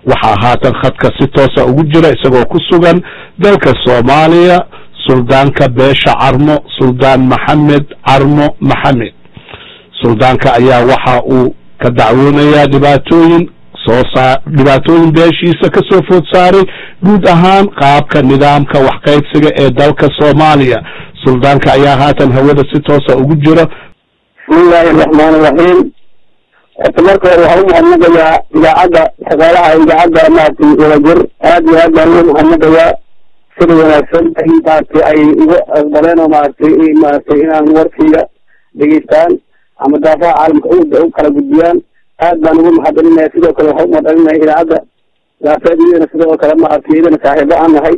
waxaa haatan khadka si toosa ugu jira isagoo ku sugan dalka soomaaliya suldaanka beesha carmo suldaan maxamed carmo maxamed suldaanka ayaa waxa uu ka dacwoonayaa dhibaatooyin soo saa dhibaatooyin beeshiisa ka soo food saaray guud ahaan qaabka nidaamka waxqaybsiga ee dalka soomaaliya suldaanka ayaa haatan hawada si toosa ugu jira bismillahi araxmaan iraxiim horta marka hore waxaan umahadnaqayaa idaacadda shaqaalaha idaacadda maaragtay wadajir aad iyo aad baan ugu mahadnaqayaa sida wanaagsan ay maaragtay ay igu aqbaleen oo maaragtay maaragtay inaan warkayga dhegeystaan ama daafaha caalamka u kala gudbiyaan aad baan ugu mahadcelinaya sidoo kale waxaan umahadcelinaya idaacadda daafeed iyadana sidoo kale maaragtay iyadana saaxiibo aan nahay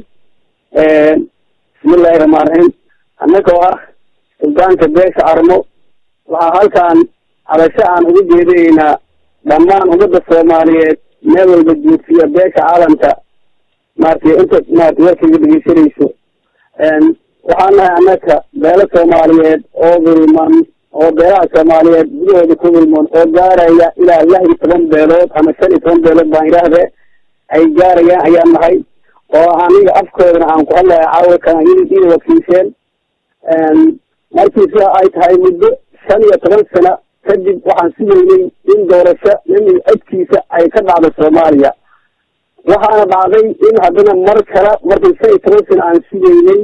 bismillahi raxmaan raxiim annagoo ah suldaanka beesha carmo waxaa halkaan hadasho aan uga jeedinaynaa dhammaan ummadda soomaaliyeed meel walba joogsiya beesha caalamka maaragtay inta maaragtay warkayga dhegeysanayso waxaan nahay annaka beelo soomaaliyeed oo wilman oo beelaha soomaaliyeed gudahooda ku wilmoon oo gaaraya ilaa lix iyo toban beelood ama shan iyo toban beelood baan idhaahde ay gaarayaan ayaan nahay oo aniga afkoodana aan ku hadlaya caawilkan iyada wakiisheen markii sida ay tahay muddo shan iyo toban sano kadib waxaan sugaynay in doorasho nin codkiisa ay ka dhacdo soomaaliya waxaana dhacday in haddana mar kale markii shan iyo toban sano aan sugaynay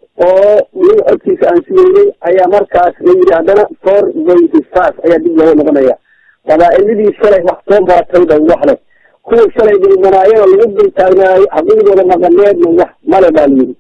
oo nin codkiisa aan sugaynay ayaa markaas la yidhi haddana four twenty five ayaa dib looga noqonaya qabaa-iladii shalay wax soo baatayba wax leh kuwa shalay dulmanaayana lagu dultaagnaayo xaqiiqdooda maqaneedna wax male baa layidhi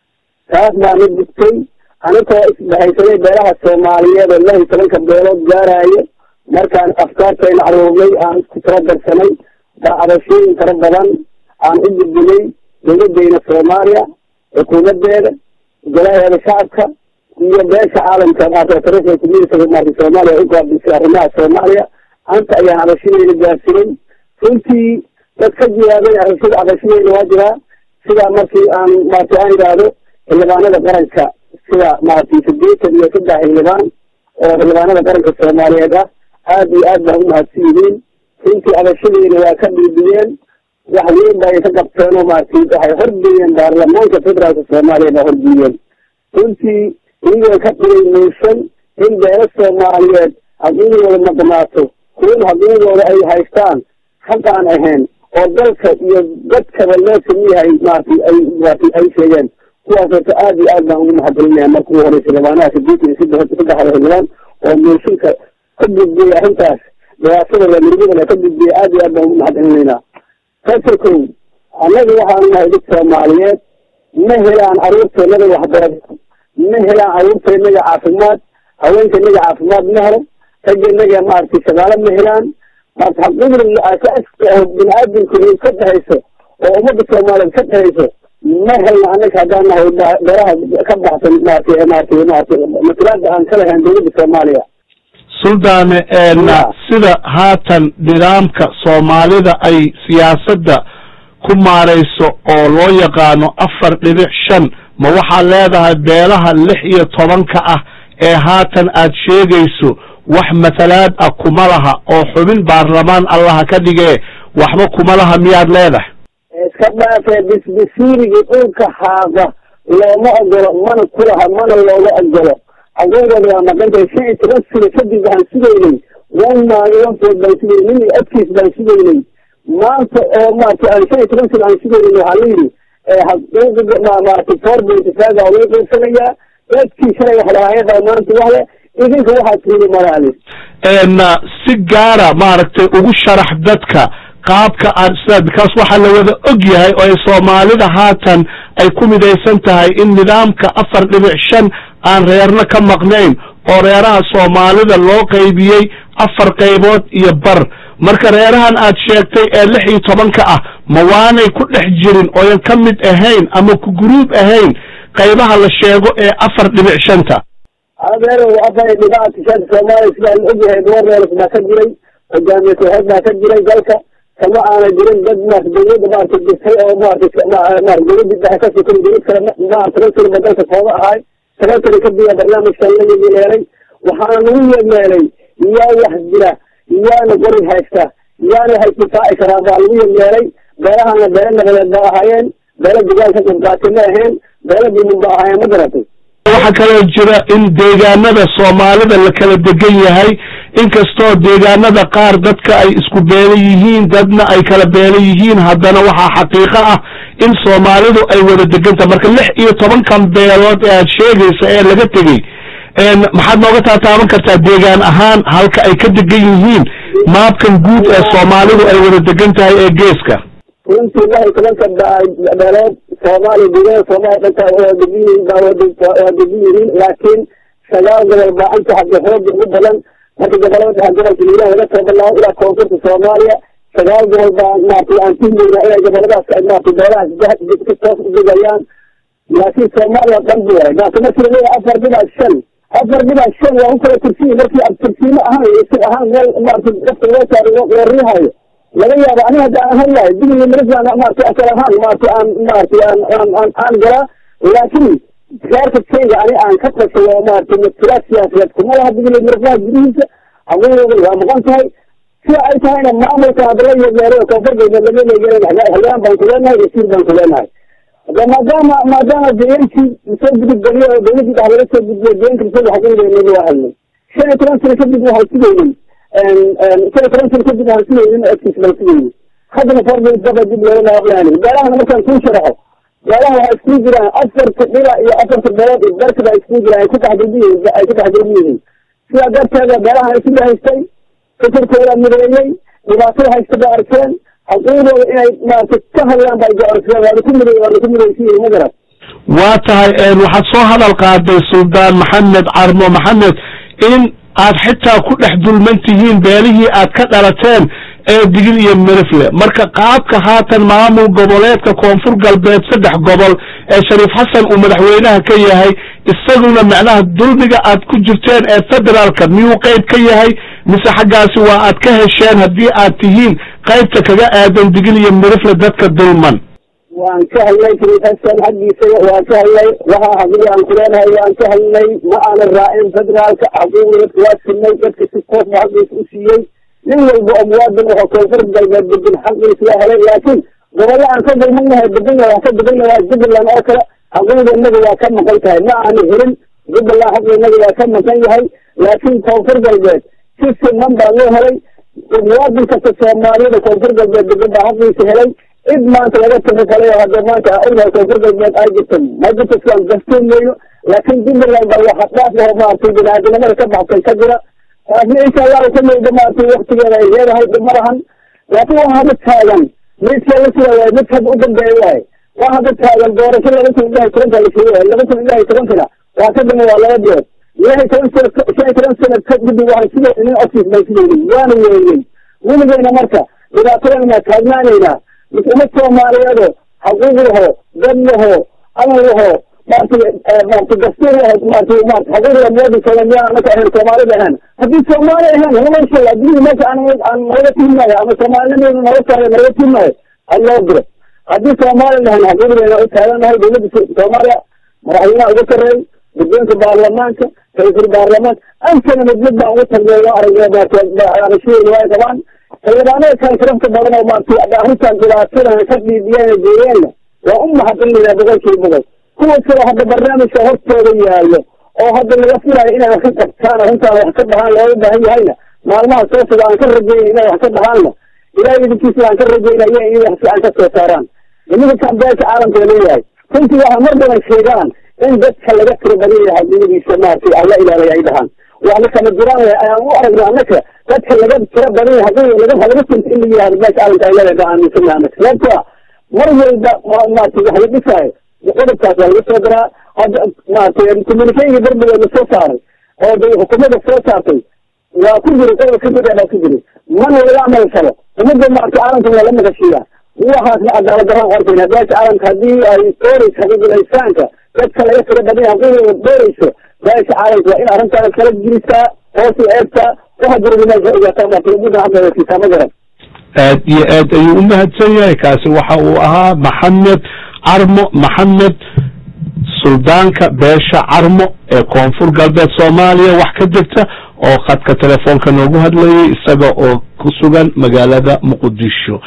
taas baana digtay anigoo isbahaysanay beelaha soomaaliyeed oo lix iyo tobanka beelood gaaraayo markaan afkaartayna caruurnay aan isku tala darsanay dacdashooyin fara badan aan u gudbinay dowladeyna soomaaliya xukuumadeeda golaheeda shacabka iyo beesha caalamka maarata tariikhda communitiga maarata soomaaliya u gaabisay arrimaha soomaaliya anta ayaan cabashadeyna gaarsinay runtii dad ka jawaabay arashada cabashadeyna waa jiraa sidaa markii aan maarata aan idhaahdo xildhibaanada qaranka sida maaragtay sideetan iyo saddex xildhibaan oo xildhibaanada qaranka soomaaliyeed ah aad iyo aad baan umahadsan yihiin runtii abashadeyna waa ka dhiibiyeen wax weyn ba ay ka qabteen oo maaragtay waxay horgeeyeen baarlamaanka federaalka soomaaliya baa horgeeyeen runtii iyagoo ka dhigay muushan in beelo soomaaliyeed xaqiiqdooda maqnaato kuwan xaqiiqdooda ay haystaan xaq aan ahayn oo dalka iyo dadkaba loo samiyahay maaragtay ay maaragtay ay sheegeen kuwaas horta aad iyo aad baan ugu mahadcelinaya marka ugu horeysa xildhibaanaha sideetan iyo saddex saddexda xildhibaan oo mooshinka ka gudbiyay arrintaas dhibaatada murugada ka gudbiyay aad iyo aad baan ugu mahadcelinaynaa kasa kow annaga waxaanu nahay dad soomaaliyeed ma helaan caruurteenada waxbarasho ma helaan caruurteenaga caafimaad haweenkeenaga caafimaad ma helo raggenaga maaragtay shaqaalo ma helaan maarata xaqiiqda asaaska oo bini aadamku ka dhexayso oo ummadda soomaaliyeed ka dhexayso ma helna annaga haddaan nahay beeraha ka baxsan maaragtay maaragtay maaragtay matalaada aan ka lahayn dowladda soomaaliya suldaane sida haatan nidaamka soomaalida ay siyaasadda ku maarayso oo loo yaqaano afar dhibic shan ma waxaad leedahay beelaha lix iyo tobanka ah ee haatan aad sheegayso wax matalaad ah kuma laha oo xubin baarlamaan allaha ka dhigee waxba kuma laha miyaad leedahay iska dhaafee bisbisiirigii dhulka haaqa looma ogolo mana kulaha mana looga ogolo xaquuqooda waa maqantay shan iyo toban sano kadib waxaan sugaynay one maalin one food baan sugaynay nin adkiis baan sugaynay maanta oo maarata aan shan iyo toban sano aan sugaynay waxaa la yidhi xaquuqda maarata four point five waa laga qaybsanayaa dadkii shalay wax lahaayada maanta wahle idinka waxaad tiini malaali si gaara maaragtay ugu sharax dadka qaabka aan sida because waxaa la wada og yahay oo ay soomaalida haatan ay ku midaysan tahay in nidaamka afar dhibic shan aan reerna ka maqnayn oo reeraha soomaalida loo qaybiyey afar qaybood iyo bar marka reerahan aad sheegtay ee lix iyo tobanka ah ma waanay ku dhex jirin ooyan ka mid ahayn ama ku guruub ahayn qaybaha la sheego ee afar dhibic shanta adeer afar dhibac shanta soomaaliya sidaa la ogyahay dooreelas baa ka jiray hogaamiye kooxeed baa ka jiray dalka kama aana jirin dad maarata dawladda maarata jirtay oo maarata maarata dawladda dhexe ka sokon dawlad kale maarata rasriba dalka kooda ahay sababtana kadiya barnaamijkan la yeeleelay waxaana lagu yeeleelay yaa wax jira yaana qori haysta yaana hay difaaci karaa baa lagu yeeleelay beelahana beelo nabadeed ba ahaayeen beelo degaan ka qibqaati ma aheen beelo dimin ba ahaayeen ma garatay waxaa kaloo jira in deegaanada soomaalida la kala degan yahay inkastoo deegaanada qaar dadka ay isku beelo yihiin dadna ay kala beelo yihiin haddana waxaa xaqiiqo ah in soomaalidu ay wada deganta marka lix iyo tobankan beelood ee aad sheegaysa ee laga tegey maxaad nooga taataaban kartaa deegaan ahaan halka ay ka degan yihiin maabkan guud ee soomaalidu ay wada degan tahay ee geeska runtii lix iyo tobanka beelood soomaaliya deegaanada soomaaliya dhanka waa degan yihiin baa waa degan yihiin laakiin sagaal gobol baa anta xagga xooga ugu badan marka gobolada dhexe gobolka hiiraan laga soo bilaabo ilaa koonfurta soomaaliya sagaal gobol baa maaragtay aan tuhmayna inay goboladaas maaragtay beelahaas ka toos u degayaan laakiin soomaaliya dhan bu waay maarata markii la leeyahay afar dhibac shan afar dhibac shan waa u kala tursiyi markii ad tursiimo ahaan isir ahaan meel maarata dadka loo saaro loo riihayo laga yaabo aniga hadda aan hadlahay digli mirislan maarata asal ahaan maarata aan maarata aan aan aan aan galaa laakiin reerka kayga ani aan ka tashayo maarata masilaad siyaasadeed kuma laha digli mirislaha gudihiisa hawadooda waa maqan tahay sida ay tahayna maamulka hadda la yeegeeray koonfur galbeed laga yeegeeray halyaan baan ku leenahay wasiir baan ku leenahay hada maadaama maadaama deegaankii soo gudub geliyo oo dawladii dhex laga soo gudbiyo deegaanka isaga xaqiiqeynayna waa hadlay shan iyo toban sano kadib waxay sugaynin shan iyo toban sano kadib waxaan sugaynin agtiis baan sugaynin haddana fordaba dib looga naaqlaani beelahana markaan kuu sharaxo beelaha waxaa iskugu jiraan afarta dhila iyo afarta beelood iyo darka baa iskugu jiraan ay ku taxdirbi ay ku taxdirbi yihiin sidaa darteeda beelahan ay sida haystay fikirkooda mideeyey dhibaatada haysta ba arkeen xaquuqdooda inay maarata ka hadlaan ba goorsadeen waana ku miday waana ku midaysiyihin ma garan waa tahay waxaad soo hadal qaaday suldaan maxamed carmo maxamed in aad xitaa ku dhex dulman tihiin beelihii aad ka dhalateen ee digil iyo mirifle marka qaabka haatan maamul goboleedka koonfur galbeed saddex gobol ee shariif xasan uu madaxweynaha ka yahay isaguna macnaha dulmiga aad ku jirteen ee federaalka miyuu qayb ka yahay mise xaggaasi waa aad ka hesheen haddii aad tihiin qaybta kaga aadan digil iyo mirifle dadka dulman waan ka hadlay shariif xasan xaggiisa waan ka hadlay waxa haddii aan ku leenahay waan ka hadlay ma aanan raacin federaalka xaquuqda dadka waa sinay dadka si toosba xaqiisa u siiyey nin walba oo muwaadin oo koonfur galbeed degan xaqiisa waa helay laakiin gobolla aan ka dulmanahay degan waan ka degan waa jubbaland oo kale xaquuqda inaga waa ka maqan tahay ma aanu helin jubbaland xaqa inaga waa ka maqan yahay laakiin koonfur galbeed si siman baa loo helay muwaadin kasta soomaaliyada koonfur galbeed degan baa xaqiisa helay cid maanta laga tafakalay oo hadda maanta ognahay koonfur galbeed ay jirto ma jirto siaan gastoon weyno laakiin jubbaland baa waxa dhaaf laho maaragtay binaadinimada ka baxsan ka jira taasna insha allahu ka mayda maaragtay waktigeeda ay leedahay dhib ma lahan laakiin waa hadda taagan midka la sida waay mid hadda u dambeeya waay waa hadda taagan doorasho laba kun ilahi tobanka la sheegay laba kun ilahi tobankana waa ka dama waa laba bilood ilahi toban sano shan iyo toban sano kadib waxaan sida nin office baan sidaynin waana weynay weligeyna marka dhibaatadan inaa taagnaanaynaa uma soomaaliyeedo xaquuq laho dad laho amal laho maaragtay maaragtay dastuur laho maaragtay maarata xaquuqda muwaadinkeeda miyaan anaka ahayn soomaalida ahaan haddii soomaali ahaan lama sheega adduunya meesha aan aan naga tiimaayo ama soomaalinimeedu naga tahay naga tiimaayo had loo diro haddii soomaali lahan xaquuqdeena u taaganahay dawladda soomaaliya madaxweynaha uga sarreey guddoonka baarlamaanka ra-iisul baarlamaanka ankana mid mid baan ugu tagnay loo aragnay maarataarashadooda way qabaan xildhibaanada kale sharafta badan oo maaragtay arrintan dhibaatadan ka dhiibiyeen geeyeenna waa u mahadcelinayna boqolkiiba boqol kuwa kale hadda barnaamijka hortooda yaallo oo hadda laga filayo inay wax ka qabtaan arrintaan wax ka dhahaan looga baahan yahayna maalmaha soo socda aan ka rajaynay inay wax ka dhahaanna ilahay idinkiisa aan ka rajaynaya in wax fiican ka soo saaraan iminka kambeelka caalamka leeyahay runtii waxaa mar badan sheegaan in dadka laga tiro badan yahay dunidiisa maaragtay alla ilaalay ay dhahaan waxna kama jiraan ayaan u aragna annaka dadka laga tiro badan yahay haddii laga laga tinta in la yihahdo meesha caalamka ay leedahay baan aaminsana annaka sababto ah mar walba maaragtay wax la dhisaayo qodobkaas waa laga soo daraa hadda maaragtay communicationka darbiga la soo saaray oo de xukuumadda soo saartay waa ku jiri qodob kamid ah baa ku jiri mana laga amal falo umada maaragtay caalamka waa la maqashiiyaa waxaasna cadaalad daraan arkayna beesha caalamka haddii ay doorayso xaqiiqul insaanka dadka laga tiro badan yahay haddii doorayso beesha caalamka waa in arrintaana kala jirisaa hoos u eegtaa waxa jirada meesha ogaataa maaragtay umada hadda wasiisaa ma garan aad iyo aad ayuu u mahadsan yahay kaasi waxa uu ahaa maxamed carmo maxamed suldaanka beesha carmo ee koonfur galbeed soomaaliya wax ka jirta oo khadka telefoonka noogu hadlayay isaga oo ku sugan magaalada muqdisho